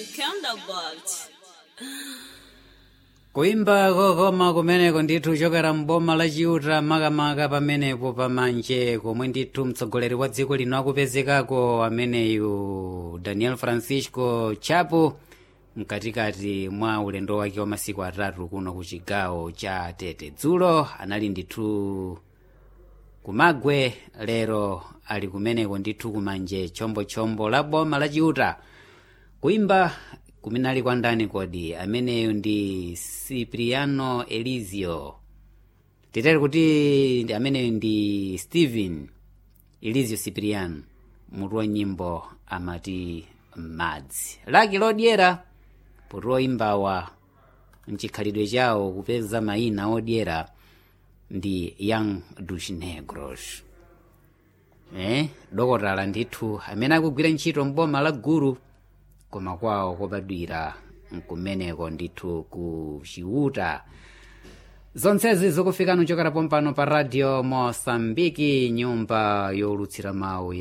Counterbolt. kuimba kokoma kumeneko ndithu chokera mboma la chiuta makamaka pamenepo pamanje komwe ndithu mtsogoleri wa dziko lino akupezekako ameneyu daniel francisco chapo mkatikati mwa ulendo wake wa masiku atatu kuno ku chigawo cha tete dzulo anali ndithu kumagwe lero ali kumeneko ndithu kumanje chombochombo la boma la chiuta kuimba kumenali kwa ndani kodi ameneyo ndi cipriano elizio titere kuti ndi- ameneyo ndi stephen elizio cipriano mutu wa nyimbo amati madzi laki lodyera puti oyimbawa mchikhalidwe chawo kupeza mayina odyera ndi young dos negros eh dokotala ndithu amene akugwira ntchito mboma la gulu koma kwawo kobadwira nkumeneko ndithu ku chiuta zonsezi zikufikani kuchokera pompano pa radio mosambiki nyumba yolutsira mawu